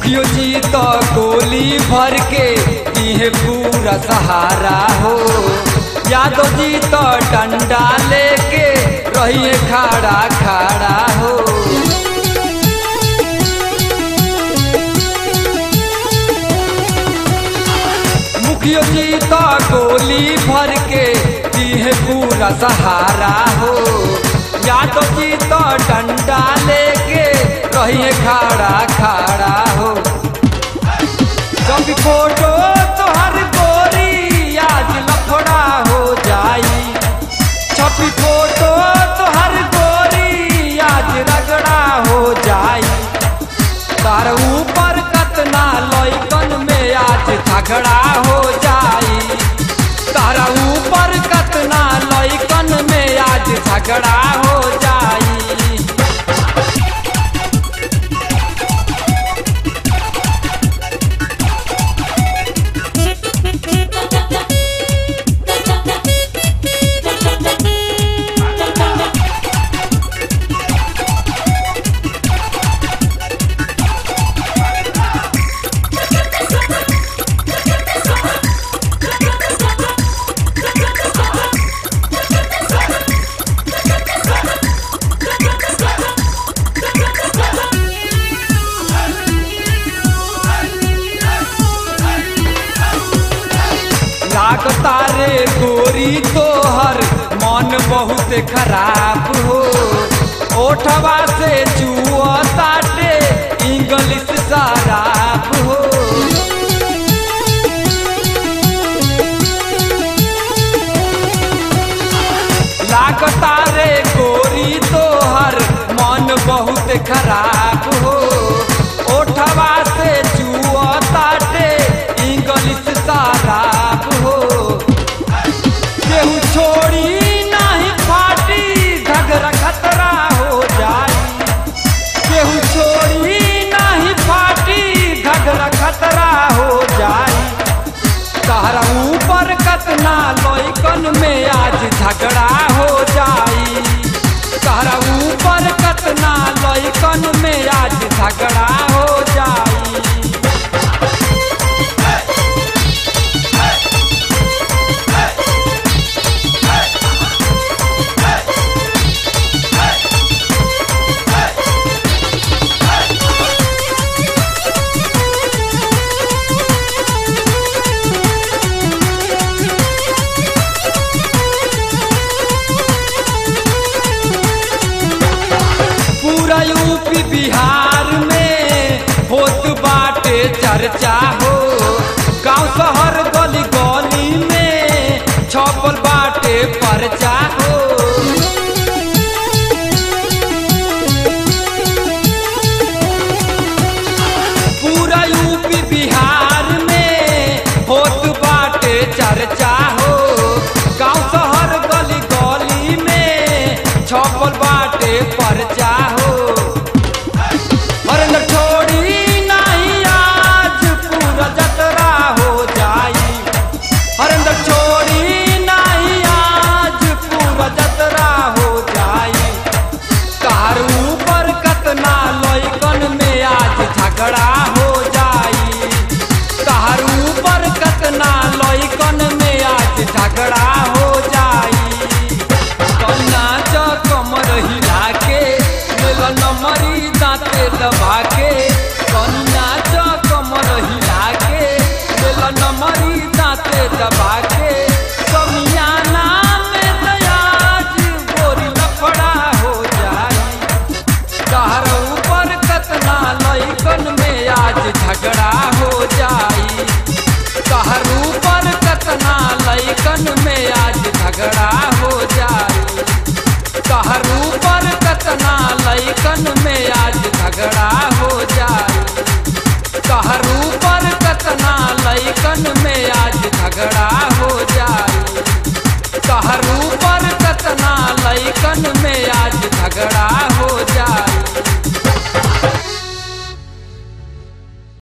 मुखियो जी तो गोली भर के दिहे पूरा सहारा हो यादव जी तो डंडा लेके रहिए खड़ा खड़ा हो मुखियो जी तो गोली भर के दिहे पूरा सहारा हो यादव जी तो डंडा लेके रहिए खड़ा खड़ा हो कभी फोटो तोहर गोरी आज लफड़ा हो जाई छपी फोटो तोहर गोरी आज रगड़ा हो जाई तार ऊपर कतना लइकन में आज झगड़ा हो जाई तारा ऊपर कतना लइकन में आज झगड़ा हो जाई लागता रे गोरी तोहर मन बहुत खराब हो ओठवा से जुआ ताटे इंग्लिश शराब हो लागता रे गोरी तोहर मन बहुत खराब हो ओठवा से जुआ ताटे इंग्लिश शराब हो केहू छोड़ी नहीं फाटी झगड़ा खतरा हो जाई केहू छोड़ी नहीं फाटी झगड़ा खतरा हो जाई तारा ऊपर कतना लइकन में आज झगड़ा हो जाई तारा ऊपर कतना लइकन में आज झगड़ा हो जाई पूरा यूपी बिहार में होत बाटे चर्चा हो गांव शहर गली गली में छपल बाटे परचा हो पूरा यूपी बिहार में होत बाटे चर्चा हो गांव शहर गली गली में छपल बाटे परचा हो हरेंद्र छोड़ी नहीं आज पूरा जतरा हो जाई हरेंद्र छोड़ी नहीं आज पूरा जतरा हो जाई कार ऊपर कतना लइकन में आज झगड़ा हो जाई कार ऊपर कतना लइकन में आज झगड़ा हो जाई कन्ना च कमर हिला के लेल नमरी दांते दबा के कन्ना च कमर हिला के लेल नमरी दांते दबा के समियाना में दयाज गोरी लफड़ा हो जाई कहर ऊपर कतना लइकन में आज झगड़ा हो जाई कहर ऊपर कतना लइकन में आज झगड़ा हो जाई कहर ऊपर कतना लइकन में आज झगड़ा हो जाई कहर ऊपर कतना लइकन